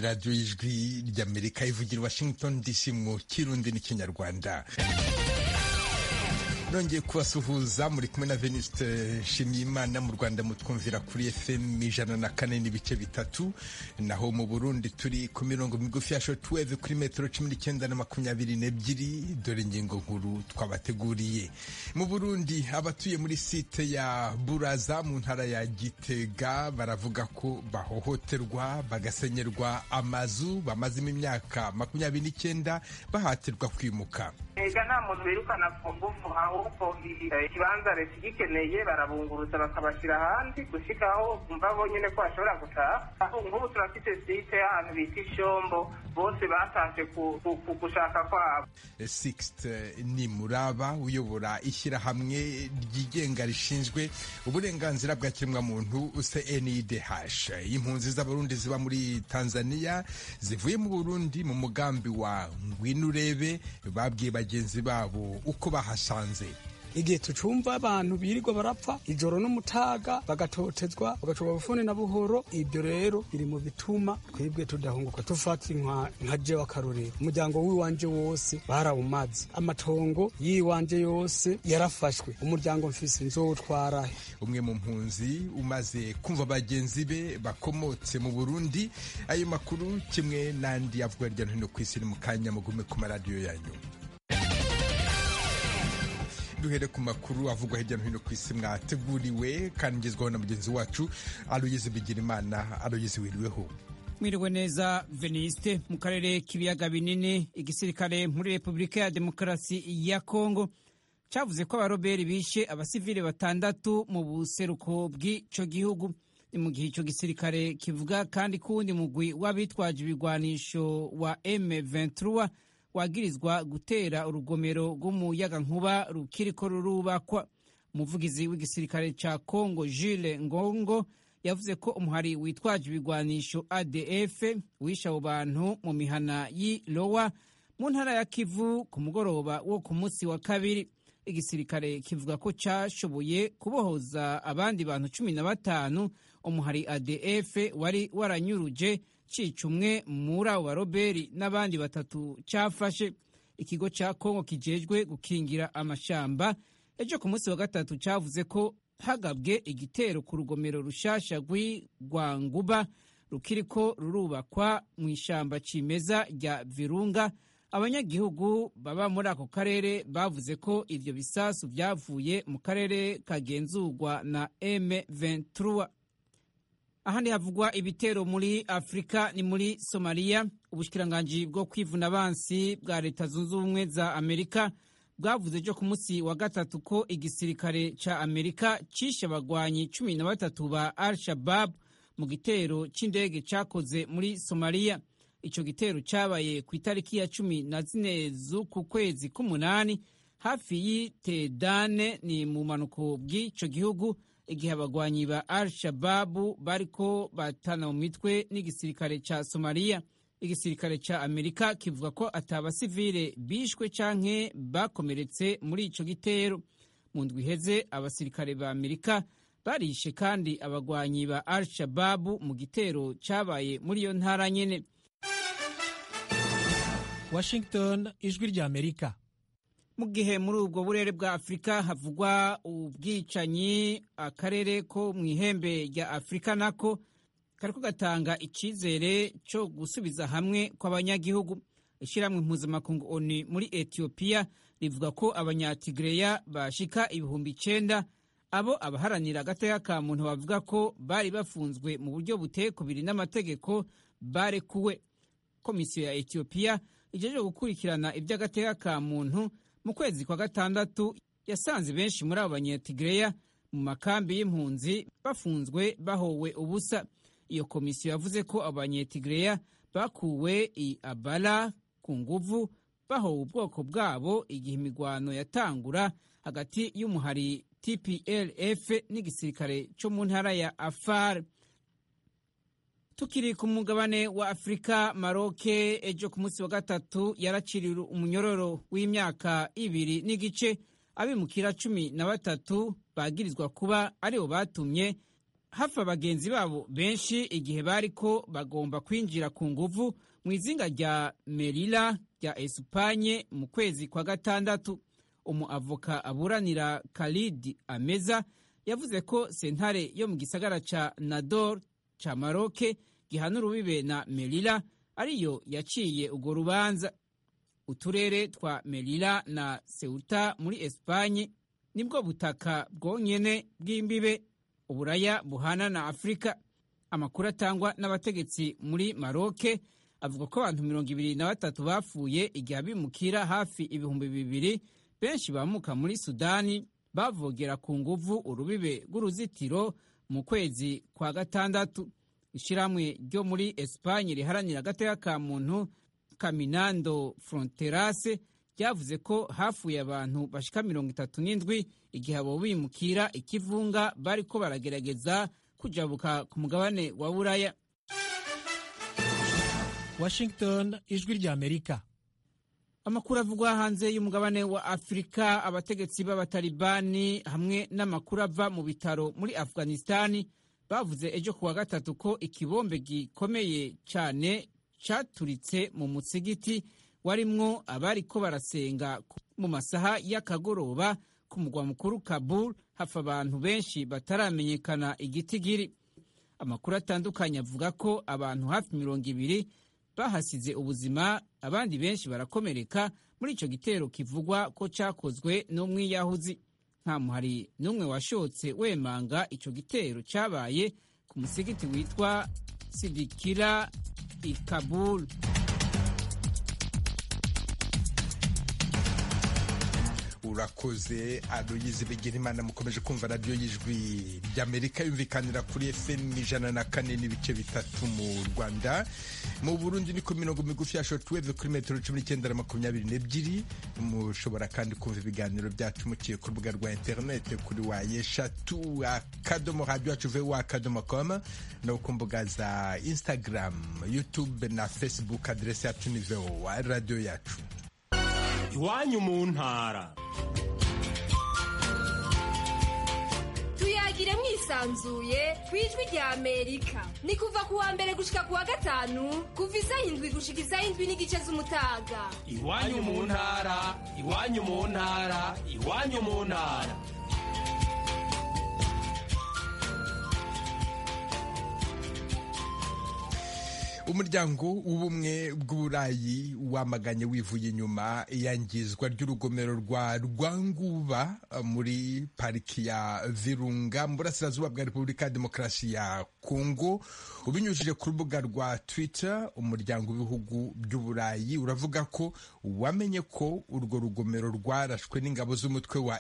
radiyo y'ijwi ry'amerika ivugira washington dc mu kirundi n'ikinyarwanda nongeye kubasuhuza muri kumwe na Venuste Nshimiyimana mu Rwanda mutwumvira kuri FM ijana na kane n'ibice bitatu naho mu Burundi turi ku mirongo migufi ya shortwave kuri metero cumi n'icyenda na makumyabiri n'ebyiri dore ingingo nkuru twabateguriye mu Burundi abatuye muri site ya Buraza mu ntara ya Gitega baravuga ko bahohoterwa bagasenyerwa amazu bamazemo imyaka makumyabiri n'icyenda bahatirwa kwimuka ega nta muntu birukana ku ngufu ahubwo ikibanza leta igikeneye barabunguruza bakabashyira ahandi gushika aho bumva bonyine ko bashobora gutaha nk'ubu turafite site y'ahantu bita ishombo bose batashe gushaka kwabo Sixte Nimuraba uyobora ishyirahamwe ryigenga rishinzwe uburenganzira bwa kiremwamuntu CNIDH impunzi z'abarundi ziba muri Tanzania zivuye mu Burundi mu mugambi wa ngwino urebe babwiye bagenzi babo uko bahasanze igihe tucumva abantu birirwa barapfa ijoro n'umutaga bagatotezwa bagacurwa bufune na buhoro ibyo rero biri mu bituma twebwe tudahunguka tufata nka jewe akarorero umuryango w'iwanje wose barawumaze amatongo y'iwanje yose yarafashwe umuryango mfise nzowutwarahe umwe mu mpunzi umaze kumva bagenzi be bakomotse mu burundi ayo makuru kimwe n'andi avuga hirya no hino ku isi ni mu kanya mugume ku maradiyo yanyu duhere ku makuru avugwa hirya no hino ku isi mwateguriwe kandi ngezwaho na mugenzi wacu aloyizi bigirimana aloyizi wiriweho mwiriwe neza veniste mu karere k'ibiyaga binini igisirikare muri repubulika ya demokarasi ya kongo cyavuze ko abaroberi bishe abasivile batandatu mu buseruko bw'icyo gihugu ni mu gihe icyo gisirikare kivuga kandi ko uwundi mugwi w'abitwaje ibigwanisho wa M23 wagirizwa gutera urugomero rw'umuyagankuba rukiriko rurubakwa umuvugizi w'igisirikare ca Congo Jules Ngongo yavuze ko umuhari witwaje ibigwanisho ADF wishe abo bantu mu mihana y'i Lowa mu ntara ya Kivu ku mugoroba wo ku munsi wa kabiri igisirikare kivuga ko cashoboye kubohoza abandi bantu cumi na batanu umuhari ADF wari waranyuruje cica umwe muri abo baroberi n'abandi batatu cafashe ikigo ca kongo kijejwe gukingira amashamba ejo ku munsi wa gatatu cavuze ko hagabwe igitero ku rugomero rushasha rw'igwanguba rukiriko rurubakwa mu ishamba cimeza rya virunga abanyagihugu baba muri ako karere bavuze ko ivyo bisasu vyavuye mu karere kagenzurwa na M23 ahandi havugwa ibitero muri afurika ni muri somaliya ubushikiranganji bwo kwivuna abansi bwa leta zunze ubumwe za amerika bwavuze ejo ku munsi wa gatatu ko igisirikare ca amerika cishe abagwanyi cumi na batatu ba al shabab mu gitero c'indege cakoze muri somaliya ico gitero cabaye ku itariki ya cumi na zine z'uku kwezi k'umunani hafi y'itedane ni mu manuko bw'ico gihugu igihe abagwanyi ba al shababu bariko batana mu mitwe n'igisirikare ca somaliya igisirikare ca amerika kivuga ko atabasivile bishwe canke bakomeretse muri ico gitero mu ndwi iheze abasirikare ba amerika barishe kandi abagwanyi ba al shababu mu gitero cabaye muri iyo ntara nyene washington ijwi rya amerika mu gihe muri ubwo burere bwa afurika havugwa ubwicanyi akarere ko mu ihembe rya afurika nako kariko gatanga icizere cyo gusubiza hamwe kw'abanyagihugu ishyirahamwe mpuzamakungu oni muri etiyopiya rivuga ko abanyatigireya bashika ibihumbi icenda abo abaharanira agateka ka muntu bavuga ko bari bafunzwe mu buryo buteye kubiri n'amategeko barekuwe komisiyo ya etiyopiya ijeje gukurikirana iby'agateka ka muntu mu kwezi kwa gatandatu yasanze benshi muri abo banyatigireya mu makambi y'impunzi bafunzwe bahowe ubusa iyo komisiyo yavuze ko abanyetigireya bakuwe i abala ku nguvu bahowe ubwoko bwabo igihe imigwano yatangura hagati y'umuhari tplf n'igisirikare cyo mu ntara ya afar tukiri ku mugabane wa afurika maroke ejo ku munsi wa gatatu yaraciriwe umunyororo w'imyaka ibiri n'igice abimukira cumi na batatu bagirizwa kuba aribo batumye hafa bagenzi babo benshi igihe bariko bagomba kwinjira ku nguvu mu izinga rya merila rya esipanye mu kwezi kwa gatandatu umuavoka aburanira Khalid Ameza yavuze ko sentare yo mu gisagara ca Nador ca Maroke gihana urubibe na Melilla ariyo yaciye urwo rubanza uturere twa Melilla na Ceuta muri Espanye nibwo butaka bwonyene bw'imbibe uburaya buhana na Afurika amakuru atangwa n'abategetsi muri Maroke avuga ko abantu mirongo ibiri na batatu bapfuye igihe abimukira hafi ibihumbi bibiri benshi bamuka muri sudani bavogera ku nguvu urubibe rw'uruzitiro mu kwezi kwa gatandatu ishyirahamwe ryo muri esipanye riharanira agateka ka muntu kaminando fronterase ryavuze ko hafuye abantu bashika mirongo itatu n'indwi igihe abo bimukira ikivunga bariko baragerageza kujabuka ku mugabane wa buraya washington ijwi ry'amerika amakuru avugwa hanze y'umugabane wa afurika abategetsi b'abatalibani hamwe n'amakuru ava mu bitaro muri afghanistani bavuze ejo kuwa gatatu ko ikibombe gikomeye cyane cyaturitse mu musigiti warimwo abariko barasenga mu masaha y'akagoroba ku mugwa mukuru kabul hafa abantu benshi bataramenyekana igitigiri amakuru atandukanye avuga ko abantu hafi mirongo ibiri bahasize ubuzima abandi benshi barakomereka muri icyo gitero kivugwa ko cyakozwe n'umwiyahuzi nta muhari n'umwe washotse wemanga icyo gitero cyabaye ku musigiti witwa sidikira i kabul urakoze aloyizi bigirimana mukomeje kumva radiyo y'ijwi ry'amerika yumvikanira kuri fm ijana na kane n'ibice bitatu mu rwanda mu burundi ni ku mirongo migufi ya shortwave kuri metero cumi n'icyenda na makumyabiri n'ebyiri mushobora kandi kumva ibiganiro byacu muciye ku rubuga rwa interinete kuri wa yeshatu akadomo radiyo yacu vuba akadomo koma no ku mbuga za instagram youtube na facebook aderesi yacu ni vowa radiyo yacu iwanyu mu ntara tuyagire mwisanzuye ku ijwi rya amerika ni kuva ku wa mbere gushika ku wa gatanu kuva isaha indwi gushika isaha indwi n'igice z'umutaga iwanyu mu ntara iwanyu mu ntara iwanyu mu ntara umuryango w'ubumwe bw'uburayi wamaganye wivuye inyuma iyangizwa ry'urugomero rwa rwanguba muri pariki ya virunga mu burasirazuba bwa repubulika ya demokarasi ya kongo ubinyujije ku rubuga rwa twitter umuryango w'ibihugu by'uburayi uravuga ko wamenye ko urwo rugomero rwarashwe n'ingabo z'umutwe wa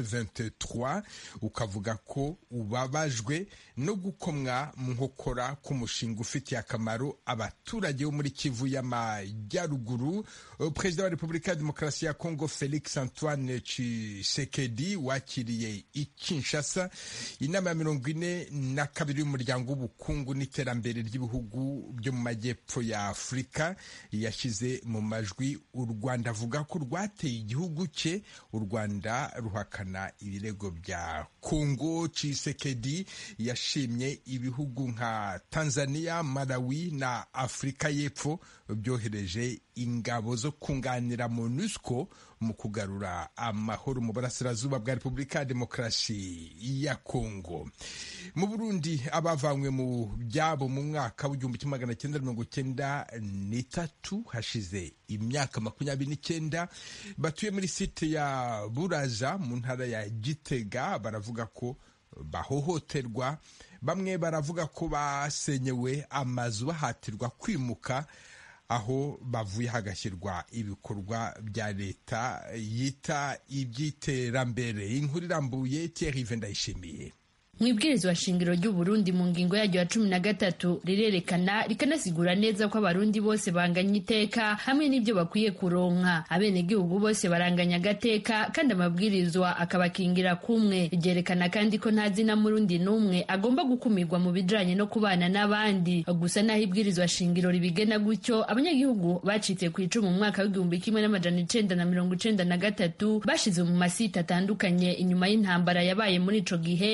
M23 ukavuga ko ubabajwe no gukomwa mu nkokora k'umushinga ufitiye akamaro abaturage bo muri Kivu y'Amajyaruguru perezida wa Repubulika ya Demokarasi ya Kongo Felix Antoine Tshisekedi wakiriye i Kinshasa inama ya mirongo ine na kabiri y'umuryango w'ubukungu n'iterambere ry'ibihugu byo mu majyepfo ya Afurika yashyize mu majwi u Rwanda avuga ko rwateye igihugu cye u Rwanda ruhakana ibirego bya Kongo Tshisekedi yashimye ibihugu nka Tanzania Malawi na Afurika y'Epfo byohereje ingabo zo kunganira MONUSCO mu kugarura amahoro mu burasirazuba bwa Repubulika ya Demokarasi ya Kongo. Mu Burundi abavanywe mu byabo mu mwaka w'igihumbi kimwe magana cyenda mirongo cyenda n'itatu hashize imyaka makumyabiri n'icyenda batuye muri site ya Buraza mu ntara ya Gitega baravuga ko bahohoterwa bamwe baravuga ko basenyewe amazu bahatirwa kwimuka aho bavuye hagashyirwa ibikorwa bya leta yita iby'iterambere inkuru irambuye Thierry Ndayishimiye mu ibwirizwa shingiro ry'uburundi mu ngingo yaryo ya cumi na gatatu rirerekana rikanasigura neza ko abarundi bose banganya iteka hamwe n'ibyo bakwiye kuronka abenegihugu bose baranganya agateka kandi amabwirizwa akabakingira kumwe ryerekana kandi ko nta zina murundi n'umwe agomba gukumirwa mu bijanye no kubana n'abandi gusa naho ibwirizwa shingiro ribigena gutyo abanyagihugu bacitse ku icumu mu mwaka w'igihumbi kimwe n'amajana icenda na mirongo icenda na gatatu bashize mu masite atandukanye inyuma y'intambara yabaye muri ico gihe bavuga ko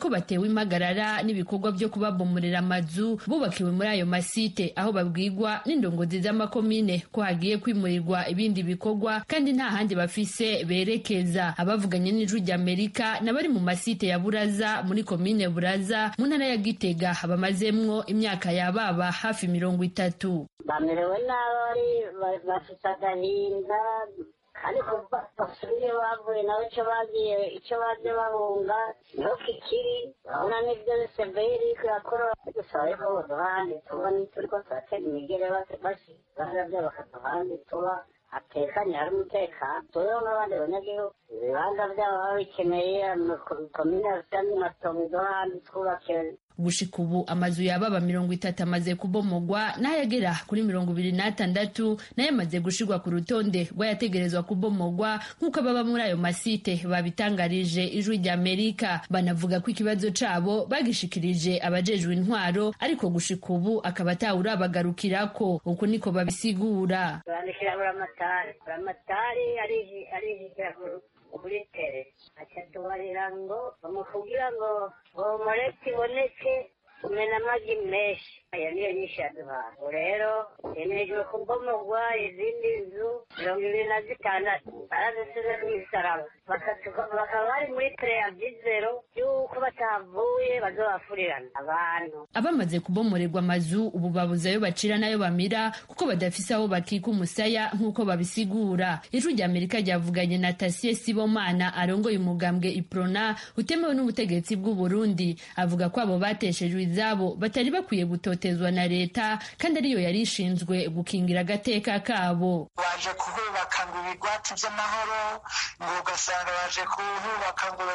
ko batewe impagarara n'ibikorwa byo kubabomorera amazu bubakiwe muri ayo masite aho babwirwa n'indongozi z'amakomine ko hagiye kwimurirwa ibindi bikorwa kandi nta handi bafise berekeza abavuganye n'ijwi ry'amerika n'abari mu masite ya buraza muri komine buraza mu ntara ya gitega bamazemwo imyaka yababa hafi mirongo itatu bamerewe nabi bafite agahinda ariko basubiye bavuye nabo icyo bagiye icyo baje bahunga niho kikiri urabona n'ibyo severi irakora dusaba ariko baduha ahandi tuba turi ko turatera imigere basigaza byo bakaduha ahandi tuba hatekanye hari umutekano turiho n'abandi banyagihugu ibibanza byabo baba bikeneye komine ya matongo iduha ahandi twubakiwe gushika ubu amazu yababa mirongo itatu amaze kubomogwa n'ayagera kuri mirongo ibiri n'atandatu nayo amaze gushirwa ku rutonde rw'ayategerezwa kubomogwa nk'uko ababa muri ayo masite babitangarije ijwi ry'amerika banavuga ko ikibazo cabo bagishikirije abajejwe intwaro ariko gushika ubu akaba atawurabagarukirako uku niko babisigura bandikira buramatari buramatari arijijira kuri tere akatubarira ngo bamukubwira ngo bomoreti iboneke umena amagi menshi aya niyo nyinshi yaduhaye ubu rero yemejwe kubomogwa izindi nzu mirongo ibiri na zitandatu barazisize rw'isaraba bakaba bari muri preavizero y'uko batavuye bazobafurirana abantu abamaze kubomorerwa amazu ubu babuze ayo bacira n'ayo bamira kuko badafise aho bakika umusaya nk'uko babisigura ijwi rya amerika ryavuganye na tasiye sibomana arongoye umugambwe iprona utemewe n'ubutegetsi bw'u burundi avuga ko abo bateshejwe izabo batari bakwiye gutotezwa na leta kandi ariyo yari ishinzwe gukingira agateka kabo baje kuhubaka ngo ibigwati by'amahoro ngo ugasanga baje kuhubaka ngo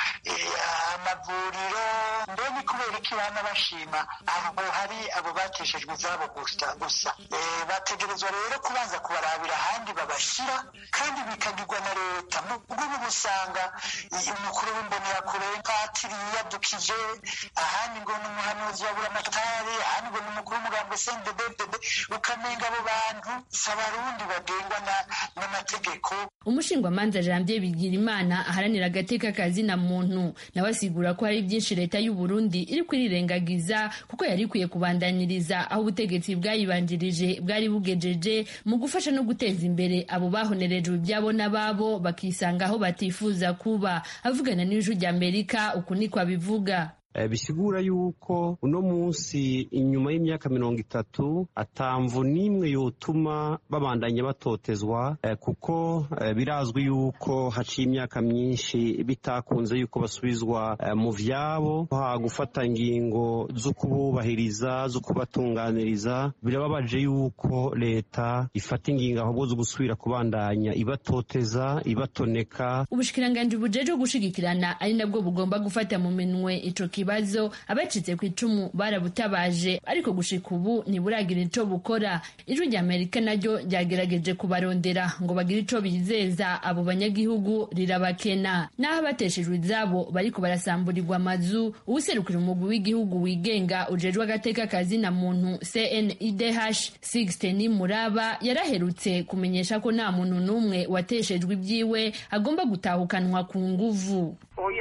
amavuriro mbe ni kubera iki bana bashima abo hari abo bateshejwe izabo gusa bategerezwa rero kubanza kubarabira ahandi babashyira kandi bikagirwa na leta ubwo ubu usanga umukuru w'imbonerakure patiri yiyadukije ahandi ngo ni umuhanuzi wa buramatari ahandi ngo ni umukuru w'umugambi sendededede ukamenga abo bantu si abarundi bagengwa n'amategeko umushingwamanza janvier bigirimana aharanira agateka kazina muntu nawe asigura ko hari byinshi leta y'u Burundi iri kwirirengagiza kuko yari ikwiye kubandaniriza aho ubutegetsi bwayibanjirije bwari bugejeje mu gufasha no guteza imbere abo bahonerejwe ibyabo n'ababo bakisanga aho batifuza kuba avugana n'ijwi ry'amerika uku niko abivuga bisigura yuko uno munsi inyuma y'imyaka mirongo itatu atamvu n'imwe yotuma babandanya batotezwa kuko birazwi yuko haciye imyaka myinshi bitakunze yuko basubizwa mu vyabo ha gufata ingingo zo kububahiriza zo kubatunganiriza birababaje yuko leta ifata ingingo ahubwo zo gusubira kubandanya ibatoteza ibatoneka ubushikiranganji bujejwe gushigikirana ari nabwo bugomba gufata mu minwe ico kibazo abacitse ku icumu barabutabaje ariko gushika ubu ntiburagira ico bukora ijwi rya amerika naryo ryagerageje kubarondera ngo bagire ico bizeza abo banyagihugu rirabakena naho abateshejwe izabo bariko barasamburirwa amazu uwuserukira umugwi w'igihugu wigenga ujejwe agateka kazina muntu cnidh sixten muraba yaraherutse kumenyesha ko nta muntu n'umwe wateshejwe ibyiwe agomba gutahukanwa ku nguvu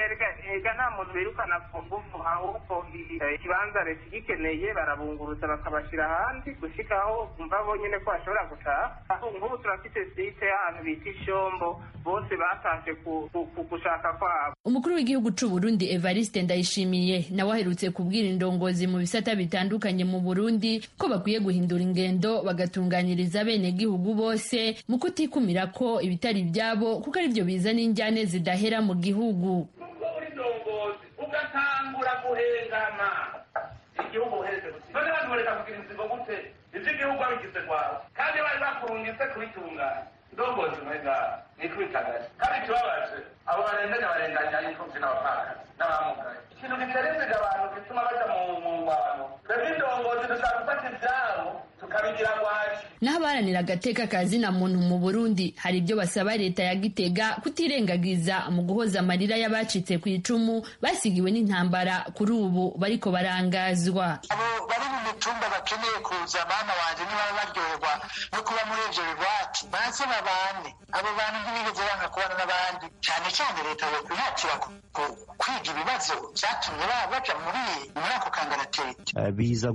ega nta muntu birukana ku ngufu ahubwo ikibanza leta igikeneye barabunguruza bakabashyira ahandi gushika aho bumva bonyine ko bashobora gutaha nk'ubu turafite site y'ahantu bita ishombo bose batashe ku gushaka kwabo umukuru w'igihugu c'u Burundi Evariste Ndayishimiye nawe aherutse kubwira indongozi mu bisata bitandukanye mu Burundi ko bakwiye guhindura ingendo bagatunganiriza bene gihugu bose mu kutikumira ko ibitari byabo kuko aribyo bizana injyane zidahera mu gihugu ugatangura guhengama igihugu uhereze gusa none abantu bareka kugira inzigo gute ivyo igihugu wabigize kwawe kandi bari bakurungitse kubitunganya ndongozi mwenga nikwitagaje kandi ikibabaje abo barenganya barenganya imfuvyi n'abapfakazi n'abamugaye ikintu giterezega abantu gituma baja mu ngwano twebwe indongozi dushaka gufata ivyabo tukabigira gwaci naho abaharanira agateka ka zina muntu mu burundi hari ibyo basaba leta ya gitega kutirengagiza mu guhoza amarira y'abacitse ku icumu basigiwe n'intambara kuri ubu bariko barangazwa abo bari mu mitumba bakeneye kuza bana wanje niba baryoherwa no kuba muri ivyo bigwati baze babane abo bantu ntibigeze banga kubana n'abandi cane cane leta yo kwihatira kwiga ibibazo byatumye baja muri muri ako kangaratete biza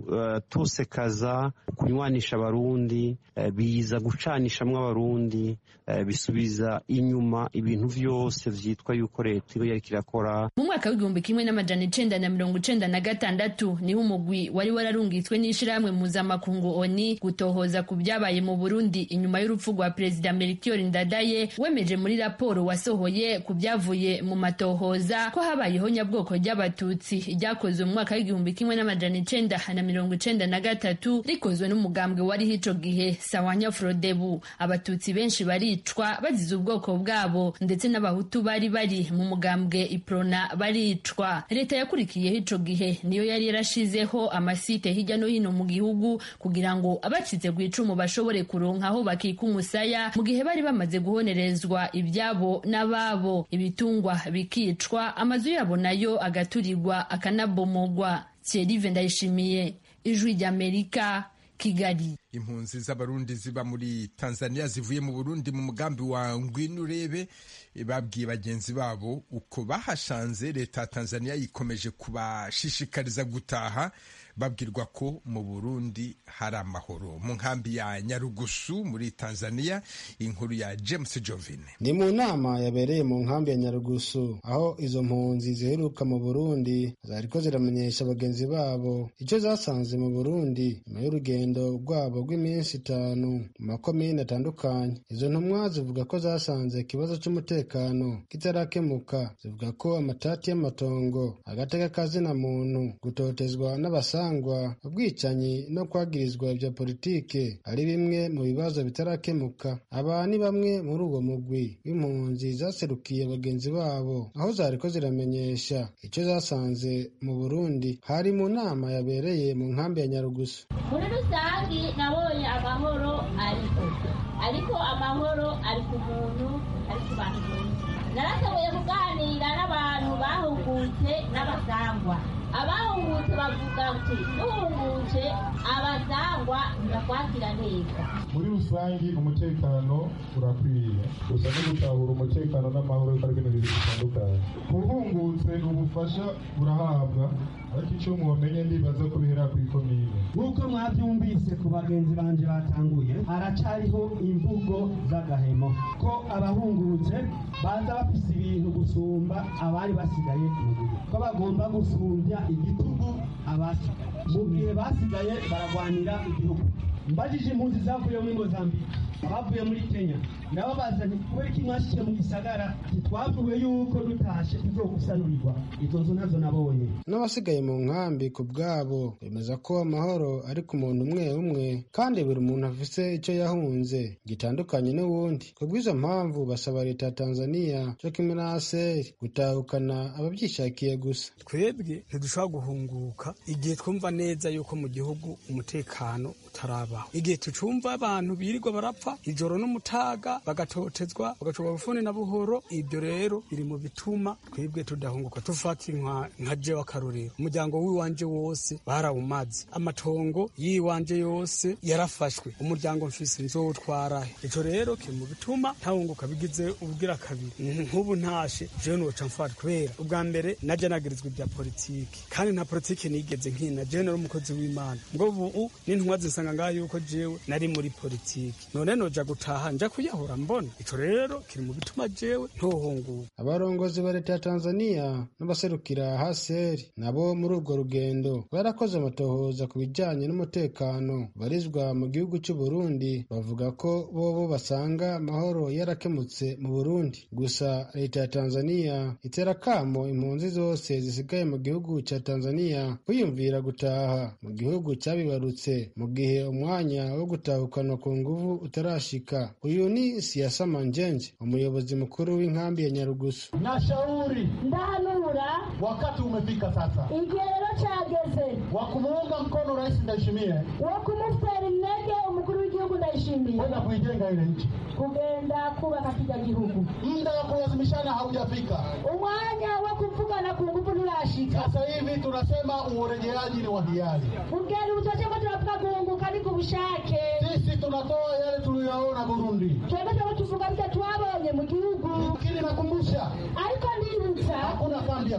gutosekaza kunywanisha abarundi biza gucanishamwo abarundi bisubiza inyuma ibintu vyose vyitwa yuko leta iba yariko irakora mu mwaka w'igihumbi kimwe n'amajana icenda na mirongo icenda na gatandatu niho umugwi wari wararungitswe n'ishirahamwe mpuzamakungu oni gutohoza ku vyabaye mu burundi inyuma y'urupfu rwa perezida melchior ndadaye wemeje muri raporo wasohoye ku vyavuye mu matohoza ko habayeho nyabwoko ry'abatutsi ryakozwe mu mwaka w'igihumbi kimwe n'amajana icenda na mirongo icenda na gatatu rikozwe n'umugambwe wariho ico gihe sawanya frodebu abatutsi benshi baricwa bazize ubwoko bwabo ndetse n'abahutu bari bari mu mugambwe iprona baricwa leta yakurikiyeho ico gihe niyo yari yarashizeho amasite hirya no hino mu gihugu kugira ngo abacitse ku icumu bashobore kuronka aho bakika umusaya mu gihe bari bamaze guhonerezwa ibyabo n'ababo ibitungwa bikicwa amazu yabo nayo agaturirwa akanabomogwa Thierry Ndayishimiye ijwi ry'Amerika Kigali impunzi z'abarundi ziba muri tanzania zivuye mu burundi mu mugambi wa ngwino urebe babwiye bagenzi babo uko bahashanze leta ya tanzania yikomeje kubashishikariza gutaha babwirwa ko mu burundi hari amahoro mu nkambi ya nyarugusu muri tanzania inkuru ya james jovine ni mu nama yabereye mu nkambi ya nyarugusu aho izo mpunzi ziheruka mu burundi zariko ziramenyesha bagenzi babo icyo zasanze mu burundi nyuma y'urugendo rwabo rw'iminsi itanu mu makomine atandukanye izo ntumwa zivuga ko zasanze ikibazo cy'umutekano kitarakemuka zivuga ko amatati y'amatongo agateka kazina muntu gutotezwa n'abasanga ubwicanyi no kwagirizwa bya politike ari bimwe mu bibazo bitarakemuka aba ni bamwe muri uwo mugwi w'impunzi zaserukiye bagenzi babo aho zariko ziramenyesha icyo zasanze mu burundi hari mu nama yabereye mu nkambi ya nyarugusu muri rusange nabonye amahoro ariko ariko amahoro ari ku muntu ari ku bantu benshi narashoboye kuganira n'abantu bahungutse n'abasangwa abahungutse bavuga ati duhungutse abasangwa ndakwakira neza muri rusange umutekano urakwiye gusa no gutahura umutekano n'amahoro yuko ari ibintu bibiri bitandukanye uhungutse ubufasha burahabwa ariko icyo muwamenye ndibaza ko bihera ku ikomine nk'uko mwabyumvise ku bagenzi banje batanguye haracariho imvugo z'agahemo ko abahungutse baza bafise ibintu gusumba abari basigaye mu gihe ko bagomba gusumbya igitugu abasi mu gihe basigaye baragwanira igihugu mbajije impunzi zavuye muri mozambique abavuye muri kenya nabo bazanye kubera ko mwashikiye mu gisagara ntitwavuwe yuko dutashe tuzogusanurirwa izo nzu nazo nabonye n'abasigaye mu nkambi ku bwabo bemeza ko amahoro ari ku muntu umwe umwe kandi buri muntu afise icyo yahunze gitandukanye n'uwundi ku bw'izo mpamvu basaba leta ya tanzania cyo kimwe na aseri gutahukana ababyishakiye gusa twebwe ntidushobora guhunguka igihe twumva neza yuko mu gihugu umutekano utarabaho igihe tucumva abantu birirwa barapfa ijoro n'umutaga bagatotezwa bagacurwa bufuni na buhoro ibyo rero biri mu bituma twebwe tudahunguka tufata nka jewe akarorero umuryango w'iwanje wose barawumaze amatongo y'iwanje yose yarafashwe umuryango mfise nzowutwarahe ico rero kiri mu bituma ntahunguka bigize ubwira kabiri nk'ubu ntashe jewe noca mfata kubera ubwa mbere naje nagirizwa ibya politiki kandi nta politiki nigeze nkina jewe nari umukozi w'imana ngo ubu n'intumwa zinsanga ngaho yuko jewe nari muri politiki none noja gutaha nja kuyahura mbona ico rero kiri mu bituma jewe ntohunguka abarongozi ba leta ya tanzania n'abaserukira haseri nabo muri urwo rugendo barakoze amatohoza ku bijanye n'umutekano barizwa mu gihugu cy'u Burundi bavuga ko bobo basanga amahoro yarakemutse mu Burundi gusa leta ya Tanzania itera kamo impunzi zose zisigaye mu gihugu cya Tanzania kwiyumvira gutaha mu gihugu cyabibarutse mu gihe umwanya wo gutahukanwa ku nguvu utarashika uyu ni Siasa Manjenje umuyobozi mukuru w'inkambi ya Nyarugusu nashauri ndahanura wakati umefika sasa igihe rero cyageze wa kumuunga mkono rais Ndayishimiye wo kumutera intege umukuru w'igihugu Ndayishimiye kwenda kuijenga ile nchi kugenda kubaka kijya gihugu muda wa kulazimishana haujafika umwanya wo kuvugana ku nguvu nturashika sasa hivi tunasema urejeaji ni wa hiari kugenda ubutoke ko turavuga guhunguka ni ku bushake sisi tunatoa yale tuliyoona Burundi twebwe turimo tuvuga byo twabonye mu gihugu lakini nakumbusha ariko nibutsa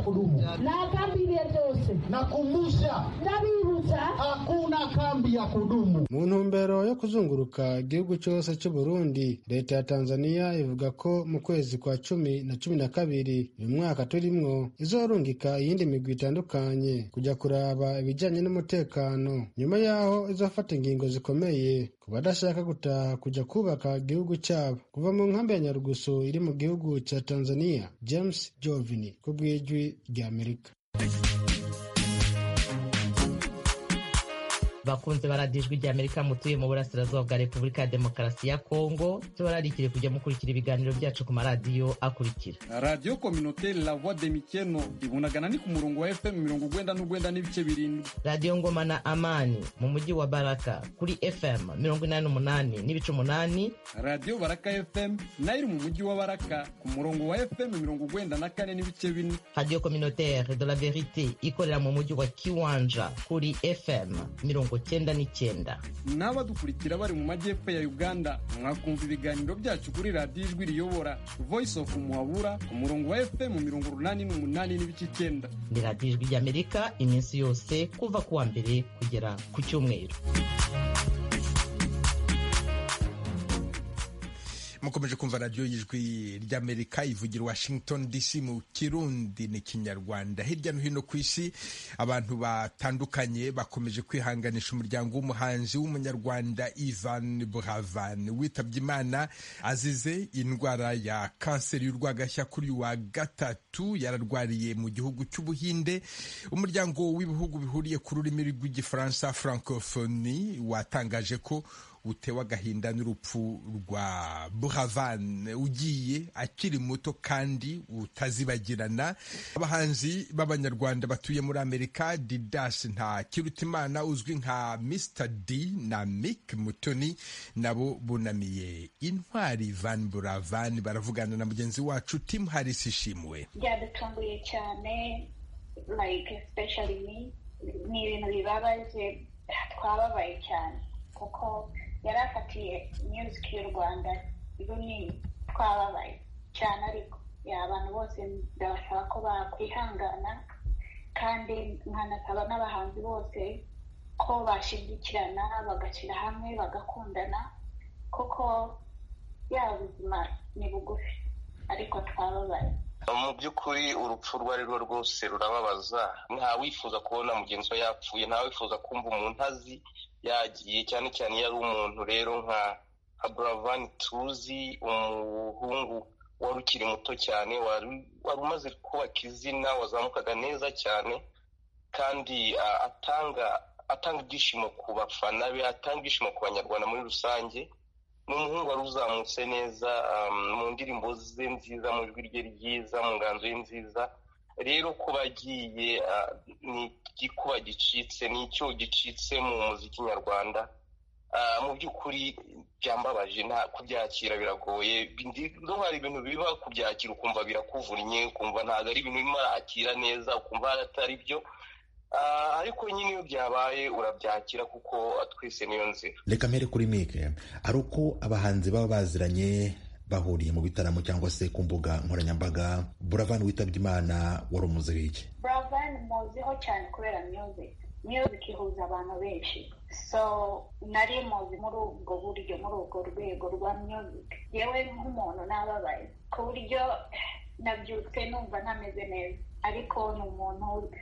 kudumu. na kambi ibihe byose Nakumbusha, ndabibutsa hakuna kambi ya kudumu. mu ntumbero yo kuzunguruka igihugu cyose cy'u Burundi leta ya Tanzania ivuga ko mu kwezi kwa cumi na cumi na kabiri uyu mwaka turimwo izorungika iyindi migwi itandukanye kujya kuraba ibijyanye n'umutekano nyuma y'aho izafata ingingo zikomeye ku badashaka gutaha kujya kubaka igihugu cyabo kuva mu nkambi ya Nyarugusu iri mu gihugu cya Tanzania James Jovini ku bw'ijwi rya Amerika bakunze baradijwe rya amerika mutuye mu burasirazuba bwa repubulika ya demokarasi ya kongo tubararikire kujya mukurikira ibiganiro byacu ku maradiyo akurikira radiyo kominoteri la voix de mikeno ibunagana ni ku murongo wa fm mirongo ugwenda n'ugwenda n'ibice birindwi radiyo ngoma na amani mu mujyi wa baraka kuri fm mirongo inani n'umunani n'ibice umunani radiyo baraka fm nayo iri mu mujyi wa baraka ku murongo wa fm mirongo ugwenda na kane n'ibice bine radiyo communautaire de la verite ikorera mu mujyi wa kiwanja kuri fm mirongo cyenda n'icyenda n'abadukurikira bari mu majyepfo ya uganda mwakumva ibiganiro byacu kuri radiyo ijwi riyobora voice of muhabura ku murongo wa fm mirongo urunani n'umunani n'ibice icyenda ni radiyo ijwi ry'amerika iminsi yose kuva ku wa mbere kugera ku cyumweru mukomeje kumva radiyo y'ijwi ry'amerika ivugira washington dc mu kirundi n'ikinyarwanda hirya no hino ku isi abantu batandukanye bakomeje kwihanganisha umuryango w'umuhanzi w'umunyarwanda ivan buravan witabye imana azize indwara ya kanseri y'urwagashya kuri uyu wa gatatu yararwariye mu gihugu cy'ubuhinde umuryango w'ibihugu bihuriye ku rurimi rw'igifaransa francophonie watangaje ko utewe agahinda n'urupfu rwa buravan ugiye akiri muto kandi utazibagirana abahanzi b'abanyarwanda batuye muri amerika didas nta kirutimana uzwi nka mr d na mick mutoni nabo bunamiye intwari van buravan baravugana na mugenzi wacu tim harris ishimwe byadutunguye cyane like especially me ni ibintu bibabaje twababaye cyane kuko yari afatiye music y'u rwanda runini twababaye cyane ariko abantu bose ndabasaba ko bakwihangana kandi nkanasaba n'abahanzi bose ko bashyigikirana bagashyira hamwe bagakundana kuko yaba ubuzima ni bugufi ariko twababaye mu by'ukuri urupfu urwo ari rwo rwose rurababaza nta wifuza kubona mugenzi we yapfuye nta wifuza kumva umuntu azi yagiye cyane cyane iyo ari umuntu rero nka nka buravani tuzi umuhungu wari ukiri muto cyane wari umaze kubaka izina wazamukaga neza cyane kandi atanga atanga ibyishimo ku bafana be atanga ibyishimo ku banyarwanda muri rusange ni umuhungu wari uzamutse neza mu ndirimbo ze nziza mu ijwi rye ryiza mu nganzo ye nziza rero kuba agiye ni igikuba gicitse ni icyo gicitse mu muziki nyarwanda mu by'ukuri byambabaje kubyakira biragoye hari ibintu biba kubyakira ukumva birakuvunnye ukumva ntabwo ari ibintu birimo arakira neza ukumva atari byo ariko nyine iyo byabaye urabyakira kuko twese niyo nzira reka mbere kuri mike ari uko abahanzi baba baziranye bahuriye mu bitaramo cyangwa se ku mbuga nkoranyambaga buravani witabye imana wari umuze w'iki buravani muziho cyane kubera music music ihuza abantu benshi so nari muzi muri ubwo buryo muri ubwo rwego rwa music yewe nk'umuntu nababaye ku buryo nabyutse numva ntameze neza ariko ni umuntu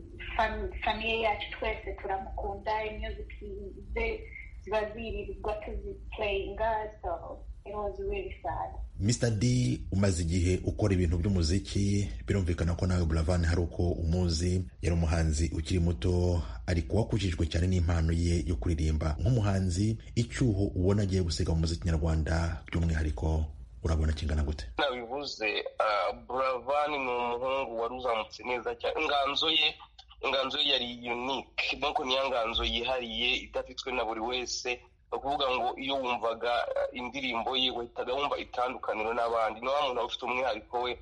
famiye yacu twese turamukunda music ze ziba zirirwa tuzipureyinga so it was really sad Mr D umaze igihe ukora ibintu by'umuziki birumvikana ko nawe Buravan hari uko umuzi yari umuhanzi ukiri muto ariko wakujijwe cyane n'impano ye yo kuririmba nk'umuhanzi icyuho ubona agiye gusiga mu muziki nyarwanda by'umwihariko urabona kingana gute nabivuze Buravan ni umuhungu wari uzamutse neza cyane inganzo ye inganzo ye yari unique nuko niyo nganzo yihariye idafitwe na buri wese ni ukuvuga ngo iyo wumvaga indirimbo ye wahitaga wumva itandukaniro n'abandi ni wa muntu aba ufite umwihariko we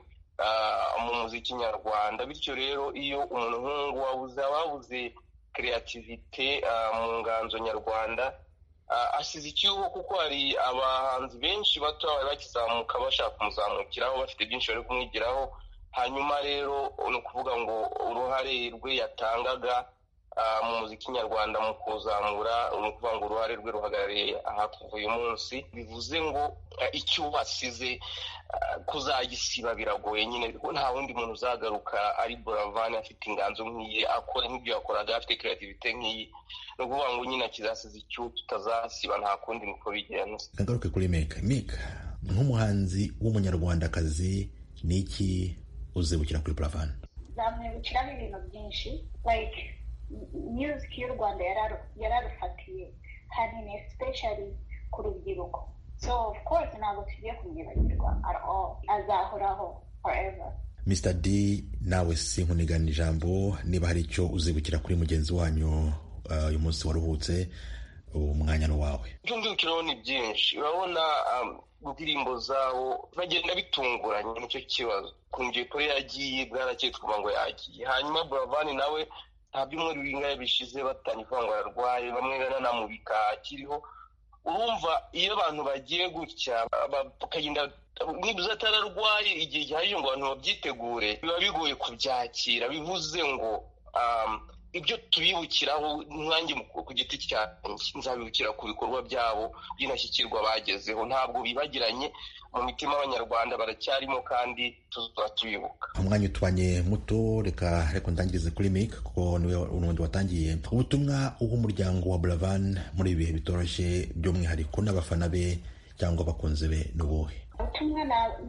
mu muziki nyarwanda bityo rero iyo umuntu nk'ubu wabuze ababuze kreativite mu nganzo nyarwanda asize icyuho kuko hari abahanzi benshi bato bari bakizamuka bashaka kumuzamukiraho bafite byinshi bari kumwigiraho hanyuma rero ni ukuvuga ngo uruhare rwe yatangaga mu muziki nyarwanda mu kuzamura ni ukuvuga ngo uruhare rwe ruhagarariye aha kuva uyu munsi bivuze ngo icyo wasize kuzagisiba biragoye nyine nta wundi muntu uzagaruka ari buravani afite inganzo nk'iyi akora nk'ibyo yakoraga afite kreativite nk'iyi ni ukuvuga ngo nyine akizasize icyo tutazasiba nta kundi niko bigenda kagaruke kuri meka meka nk'umuhanzi w'umunyarwandakazi ni iki uzibukira kuri buravani zamwibukiramo ibintu byinshi like music y'u rwanda yararufatiye hanini especially ku rubyiruko so of course ntabwo tugiye kumwibagirwa at all azahoraho forever mr d nawe sinkunigana ijambo niba hari icyo uzibukira kuri mugenzi wanyu uyu munsi waruhutse umwanya ni wawe ibyo mbibukiraho ni byinshi urabona indirimbo zawo bagenda bitunguranye nicyo kibazo ukuntu jay polly yagiye bwarakeye twumva ngo yagiye hanyuma buravani nawe nta byumweru bingahe bishize batangiye kuvuga ngo ararwaye bamwe banamubika akiriho urumva iyo abantu bagiye gutya bakagenda niba atararwaye igihe gihagije ngo abantu babyitegure biba bigoye kubyakira bivuze ngo ibyo tubibukiraho nkange ku giti cyanjye nzabibukira ku bikorwa byabo by'indashyikirwa bagezeho ntabwo bibagiranye mu mitima y'abanyarwanda baracyarimo kandi tuzaba tubibuka umwanya utubanye muto reka reka ndangirize kuri mike kuko niwe n'ubundi watangiye ubutumwa umuryango wa buravan muri ibi bihe bitoroshye by'umwihariko n'abafana be cyangwa abakunzi be ni ubuhe ubutumwa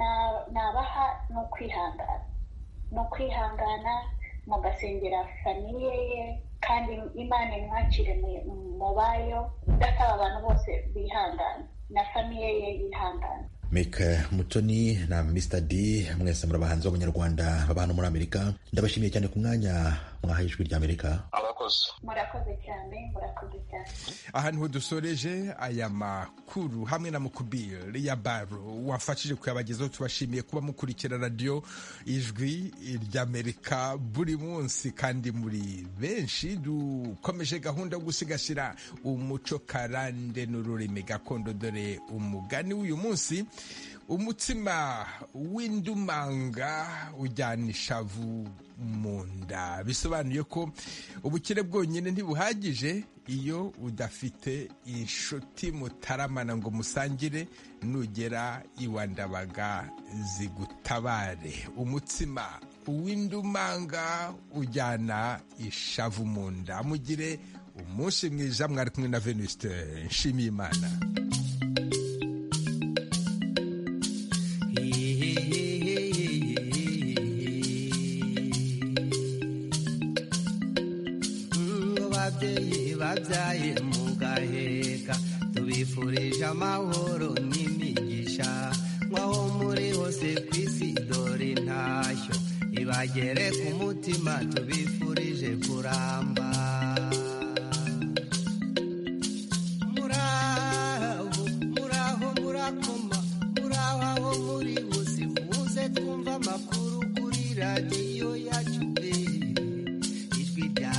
nabaha ni ukwihangana ni ukwihangana mugasengera famiye ye kandi imana imwakire mu bayo idasaba abantu bose bihangana na famiye ye yihangana mike mutoni na mr d mwese muri abahanzi b'abanyarwanda baba hano muri amerika ndabashimiye cyane ku mwanya mwahaye ijwi ry'amerika murakoze cyane murakoze cyane aha niho dusoreje aya makuru hamwe na mukubiri ya baro wafashije kuyabagezaho tubashimiye kuba mukurikira radiyo ijwi ry'amerika buri munsi kandi muri benshi dukomeje gahunda yo gusigasira umuco karande n'ururimi gakondo dore umugani w'uyu munsi umutsima w'indumanga ujyana ishavu mu nda bisobanuye ko ubukire bwonyine ntibuhagije iyo udafite inshuti mutaramana ngo musangire nugera iwa ndabaga zigutabare umutsima w'indumanga ujyana ishavu mu nda mugire umunsi mwiza mwari kumwe na venuste nshimiyimana ababyeyi babyaye mu gaheka tubifurije amahoro n'imigisha nk'aho muri hose ku isi dore intashyo ibagere ku mutima tubifurije kuramba muraho muraho murakoma muraho aho muri hose muze twumva amakuru kuri radiyo yacu ijwi rya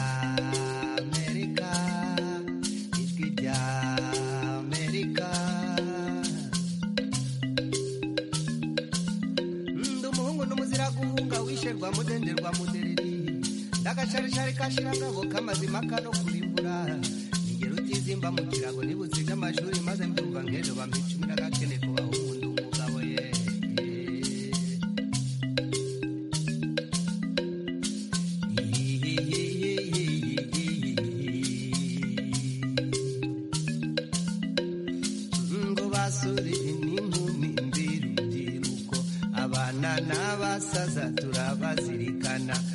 guhunga mudenderwa mudereri ndagacarishari kashiragabo k'amazima kano kurimbura ningero utizimba mu kirago nibuziga amashuri maze mbyumva nk'ejo bampa n'agakene kubaho umuntu umugabo ye ngo basore n'inkumi mbirubyiruko abana n'abasaza turabazirikana